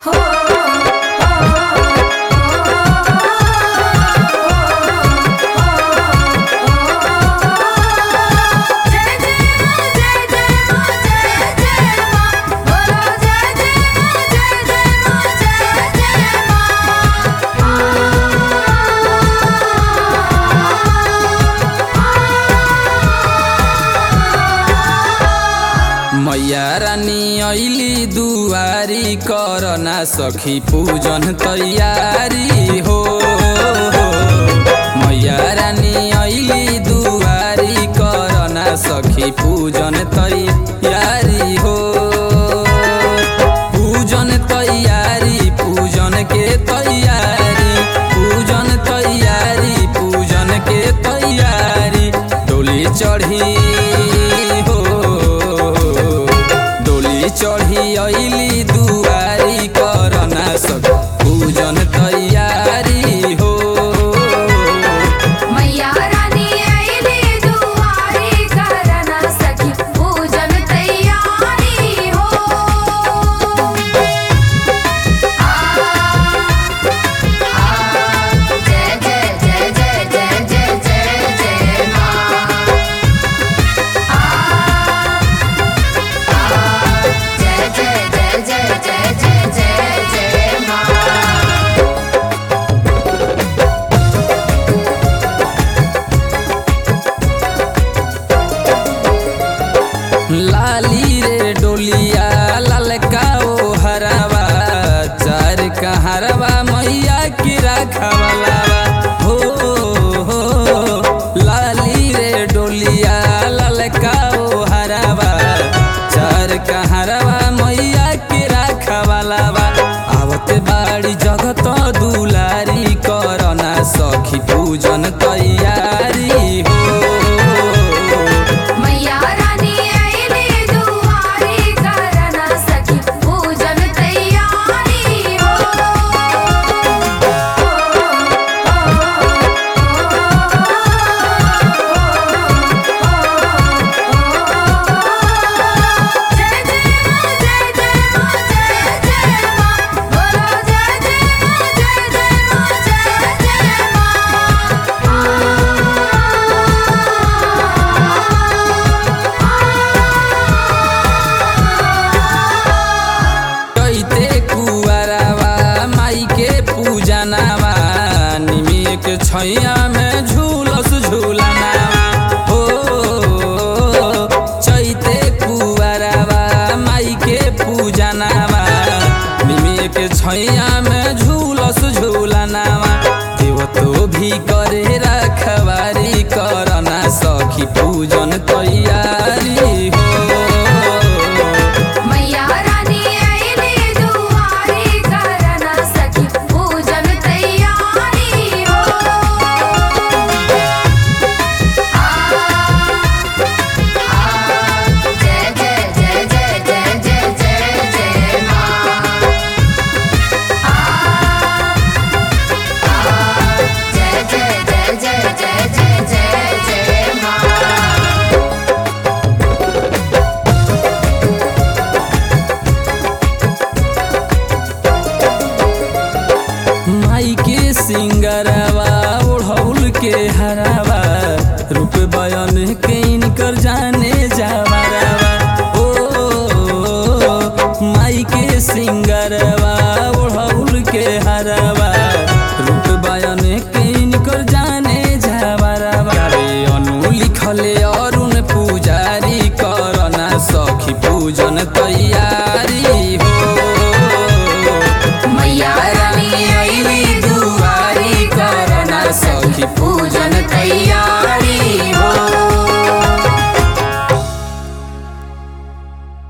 मैया रानी अली दुआरी कर ना सखी पूजन तैयारी हो मैया रानी अली दुआरी कर ना सखी पूजन तैयारी हो पूजन तैयारी पूजन के तैयारी पूजन तैयारी पूजन के तैयारी डोली चढ़ी हो डोली चढ़ी अली दुआरी कर ना सक पूजन तैयारी हो मैया रानी आईली दुआरी करना सखी पूजन तैयारी हो आ आ जय जय जय जय जय जय जय जय मां आ आ जय जय जय जय जय जय जय जय मां लाली रे डोलिया ललका ओ हरावा चार कहरवा मैया की राखवाला हो हो लाली रे डोलिया ललका ओ हरावा चार कहरवा मैया की राखवाला आवत बाड़ी जगत दुलारी करना सखी पूजन तैयारी हो मैया रानी आईली दुआरी करना सखी पूजन तैयारी हो जय जय मां जय जय मां जय जय मां बोलो जय जय मां जय जय मां जय जय कैते कुआरावा माई के पूजनावा निमिय के छैया में झूलस झूलनावा हो चैते कुआरावा माई के पूजनावा निमिय के छैया में झूलस झूलनावा देव तो भी करे रखवारी करना सखी पूजन तैयारी हो मैया रानी आईली दुआरी करना सखी पूजन तैयारी हो आ आ जय जय जय जय जय जय जय जय मां आ आ जय जय जय जय जय जय जय जय मां माई के सिंगरवा ओढ़ौल के हरावा रूप बयान के इनकर जाने जावरवा ओ माई के सिंगरवा ओढ़ौल के हरावा रूप बयान के इनकर जाने जावरवा रे अनु लिखले अरुण पुजारी करना सखी पूजन तैयारी हो मैया रानी आईली दुआरी करना सखी पूजन